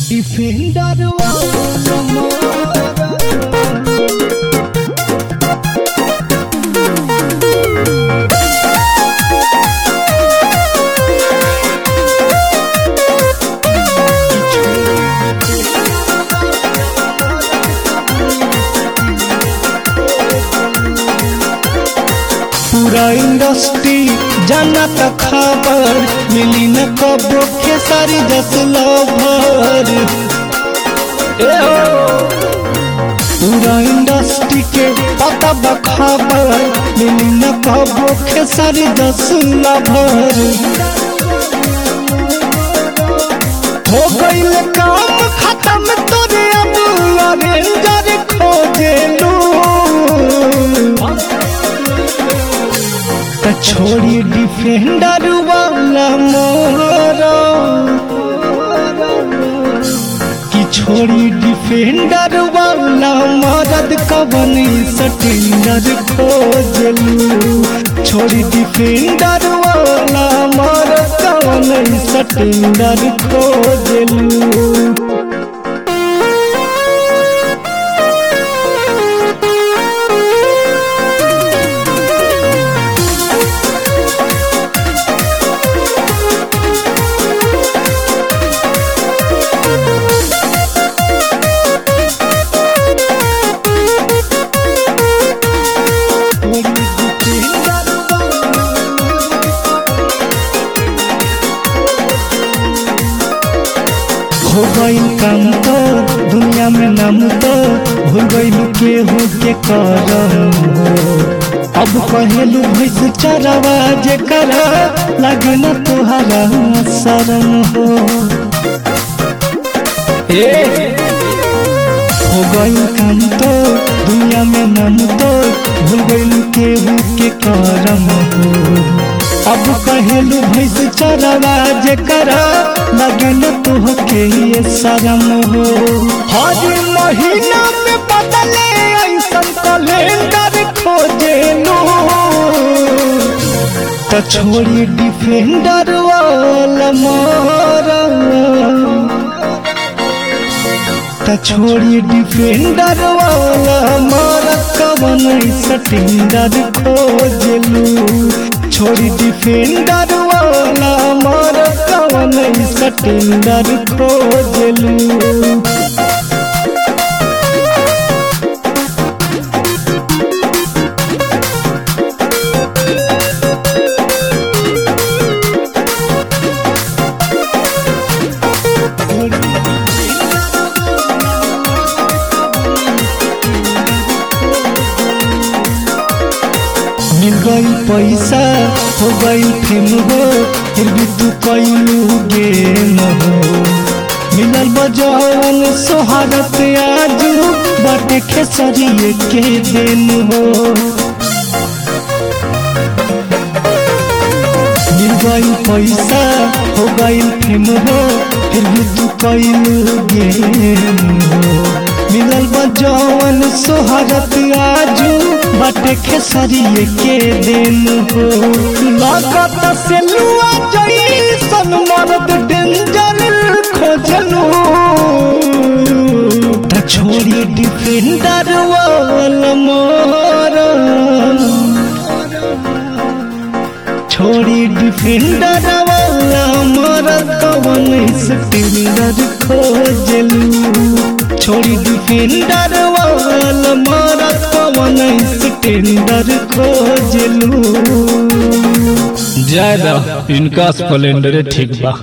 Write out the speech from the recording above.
Defender वाला मोरा पूरा इंडस्ट्री जाना त खबर मिली न कबो खेसारी दस लवर ए हो। पूरा इंडस्ट्री के पता बखबर मिली न कबो खेसारी दस लवर हो गईल काम खत्म तोरे अब अरेंजर खोजेलू त छोड़ी डिफेंडर वाला मोरा कि छोड़ी डिफेंडर वाला मदद कवन सटेंडर खोजलू छोड़ी डिफेंडर वाला मदद कवन सटेंडर खोजलू हो गईल काम तो दुनिया में नाम तो भूल गईल केहू के करम हो अब कहेलू भैंस चरवा जे कर लगे न तुहरा शरम हो हो गईल काम तो दुनिया में नाम तो भूल गईल केहू के करम हो अब कहेलू भैंस चरवा जे कर लगे न तुहके ये शरम हो हर महीना में बदले ऐसन कैलेंडर खोजेलू त छोड़ी डिफेंडर वाला मोरा त छोड़ी डिफेंडर वाला मारा कवन सटिंडर खोजलू छोड़ी डिफेंडर वाला मारा कवन सटिंडर खोजलू मिल गई पैसा हो गई फेम हो फिर भी तू कैलू गेम हो मिलल बजौन सोहारत आजू बाटे खेसरिए के दिन हो मिल गई पैसा हो गई फेम हो फिर भी तू कैलू गेम हो मिलल बजौन सोहारत आजू बाटे खेसरिए के दिन हो लागत से लुआ जैसन मर्द डेंजर खोजलू त छोड़ी डिफेंडर वाला मोरा छोड़ी डिफेंडर वाला मोरा कवन स्पिंडर खोजलू छोड़ी डिफेंडर वाला मोरा कवन स्पिंडर खोजलू ज्यादा इनका स्प्लेंडर ठीक बा